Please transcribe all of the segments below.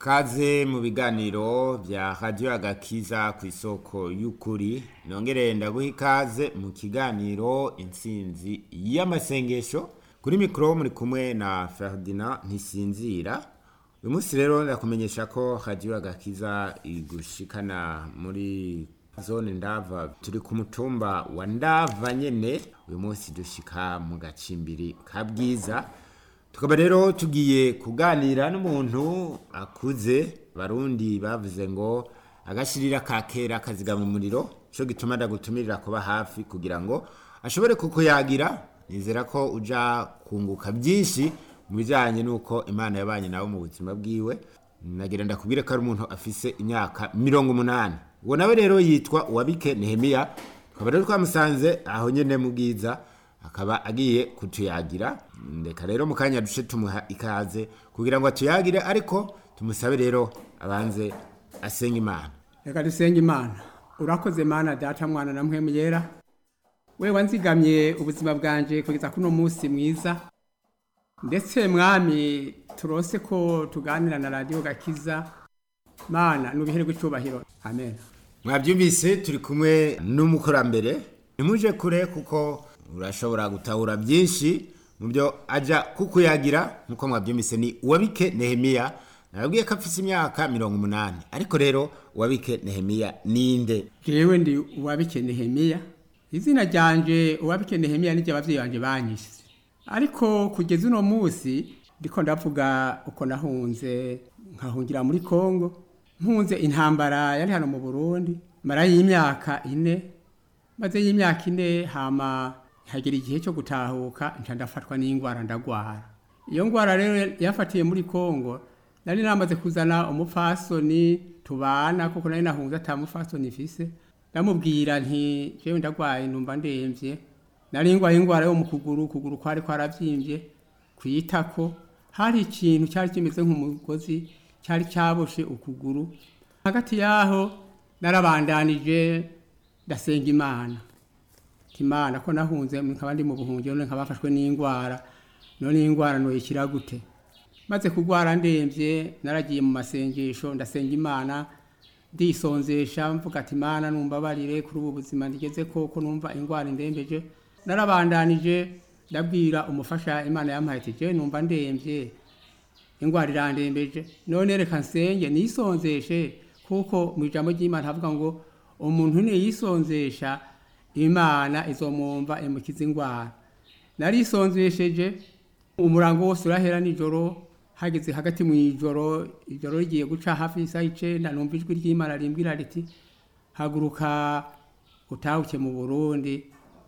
kaze mu biganiro bya radiyo agakiza ku isoko y'ukuri nongere ndaguha ikaze mu kiganiro intsinzi y'amasengesho kuri mikoro muri kumwe na Ferdinand ntisinzira uyu munsi rero ndakumenyesha ko radiyo agakiza igushikana muri zone ndava turi ku mutumba wa ndava nyene uyu munsi dushika mu gacimbiri ka bwiza tukaba rero tugiye kuganira n'umuntu akuze barundi bavuze ngo agashirira ka kera kazigama umuriro cyo gituma ndagutumirira kuba hafi kugira ngo ashobore kukuyagira nizera ko uja kunguka byinshi mu bijyanye n'uko imana yabanye nawe mu buzima bwiwe nagira ndakubwire ko ari umuntu afise imyaka mirongo umunani uwo nawe rero yitwa uwabike nehemiya tukaba rero twamusanze aho nyine mu bwiza akaba agiye kutuyagira reka rero mu kanya duce tumuha ikaze kugira ngo atuyagire ariko tumusabe rero abanze asenga imana reka dusenge imana urakoze mana data mwana na mpwemu yera we wanzigamye ubuzima bwanje kugeza kuno munsi mwiza ndetse mwami turose ko tuganira na radiyo gakiza mana nubiherwe icyubahiro amen mwabyumvise turi kumwe n'umukurambere ntimuje kure kuko urashobora gutahura byinshi mu byo ajya kukuyagira nk'uko mwabyumvise ni uwabike nehemiya nababwiye ko afite imyaka mirongo umunani ariko rero uwabike nehemiya ninde jewe ndi uwabike nehemiya izina ryanje uwabike nehemiya niryo abavyeyi banje banyise ariko kugeza uno munsi ndiko ndavuga uko nahunze nkahungira muri kongo mpunze intambara yari hano mu burundi mara y'imyaka ine maze y'imyaka ine hama hagera igihe cyo gutahuka nca ndafatwa n'ingwara ndagwara iyo ngwara rero yafatiye muri kongo nari namaze kuzana umupfasoni tubana kuko nari nahunze ata mupfasoni mfise ndamubwira nti jewe ndagwaye numva ndemvye nari ngwaye ingwara yo mu kuguru ukuguru kwari kwaravyimbye kwitako hari ikintu cyari kimeze nk'umugozi cyari cyaboshe ukuguru hagati yaho narabandanije ndasenga imana imana ko nahunze nkaba ndi mu buhungiro none nkaba bafashwe n'indwara none indwara noyikira gute maze kurwara ndemvye naragiye mu masengesho ndasenga imana ndisonzesha mvuga ati imana numbabarire kuri ubu buzima ndigeze koko numva indwara indembeje narabandanije ndabwira umufasha imana yampaye ati je numva ndemvye indwara irandembeje none reka nsenge nisonzeshe kuko mu ijambo ry'imana havuga ngo umuntu niyisonzesha imana izomwumva imukiza indwara narisonzesheje umurango wose urahera nijoro hageze hagati mu ijoro ijoro rigiye guca hafi y'isaha icenda numva ijwi ry'imana rimbwira riti haguruka utahuke mu burundi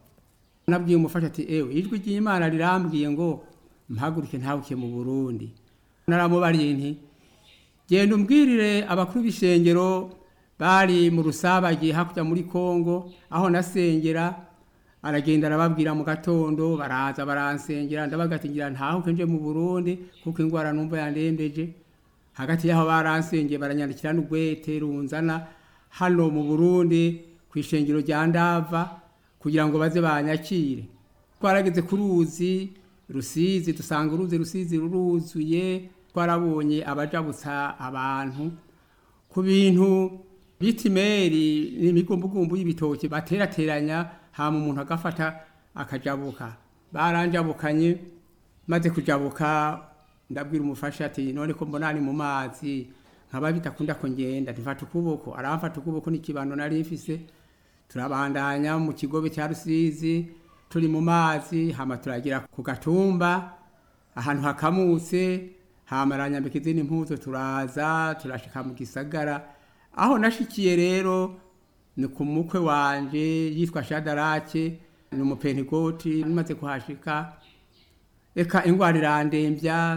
nabwiye umufasha ati ewe ijwi ry'imana rirambwiye ngo mpaguruke ntahuke mu burundi naramubariye nti genda umbwirire abakuru b'ishengero bari mu rusabagiye hakurya muri kongo aho nasengera aragenda arababwira mu gatondo baraza baransengera ndabagatingira ntahuke nje mu burundi kuko indwara numva yandembeje hagati y'aho baransengeye baranyandikira n'ugwete runzana hano mu burundi ku ishengero rya ndava kugira ngo baze banyakire twarageze ku ruzi rusizi dusanga uruzi rusizi ruruzuye twarabonye abajabutsa abantu ku bintu bita imeri n'imigombogombo y'ibitoki baterateranya hama umuntu agafata akajabuka baranjabukanye maze kujabuka ndabwira umufasha ati none ko mbona ari mu mazi nkaba bitakunda ko ngenda ntifata ukuboko aramfata ukuboko n'ikibano nari mfise turabandanya mu kigobe cya rusizi turi mu mazi hama turagira ku gatumba ahantu hakamutse hama aranyambika izindi mpuzo turaza turashika mu gisagara aho nashikiye rero ni ku mukwe wanje yitwa shadarake ni umupentegoti maze kuhashika reka ingwara irandembya